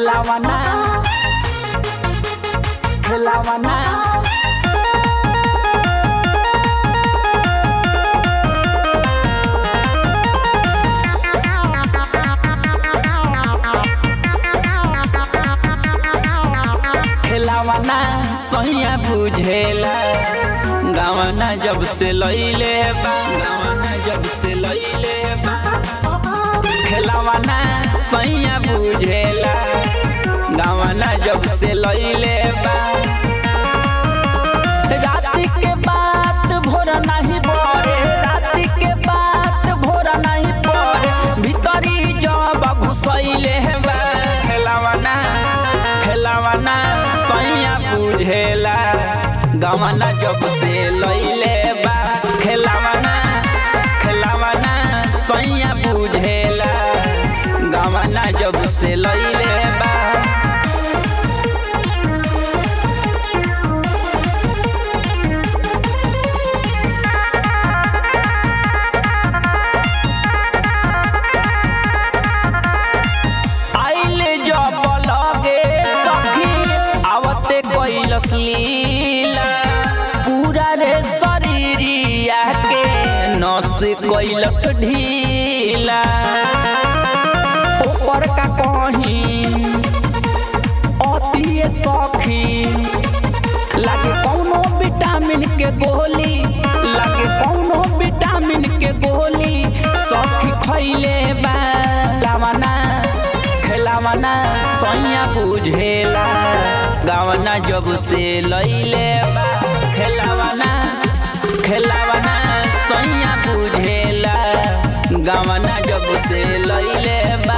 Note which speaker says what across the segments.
Speaker 1: खेलावाना खेलावाना खेलावाना सैया बुझेला गावना जब से लैले बा गावना जब से लैले बा खेलावाना सैया बुझेला गावना जब से लैले बा राति के बात भोर नहीं पड़े राति के बात भोर नहीं पड़े भीतरी जब घुसैले बा खेलावाना खेलावाना सैया बुझेला गवना जब से लैले बा खेलावाना खेलावाना सैया बुझेला गवना जब से लैले बा आइले जब लगे सखी आवते कैलस लीला पूरा रे शरीरिया के नस कैलस ढीला ऊपर का कहीं अति सखी लागे कौनो विटामिन के गोली लागे कौनो विटामिन के गोली सखी खैले बा लावना खेलावना सैया बुझेला गावना जब से लैले बा खेलावना खेलावना सैया बुझेला गावना जब से लैले बा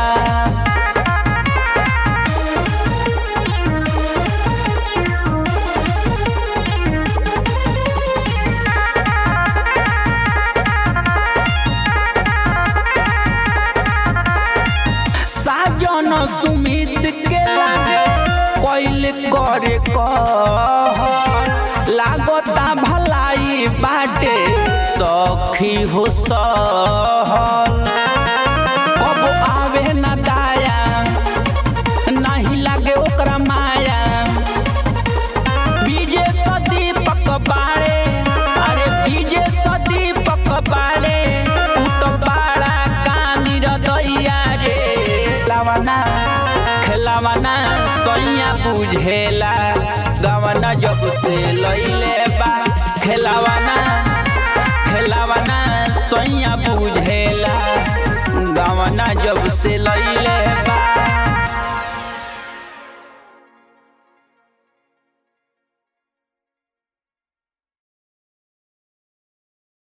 Speaker 1: साजन सुमित के लागे कैल करे कह लागता भलाई बाटे सखी हो सहल कब आवे न दाया नहीं लागे ओकरा माया बीजे सदीपक बाड़े अरे बीजे सदीपक बाड़े उ तो बाड़ा कानी रदैया रे लावना खेलावना सैया बुझेला गवना जब से लैले बा खेलावना खेलावना सैया बुझेला गवना जब से लैले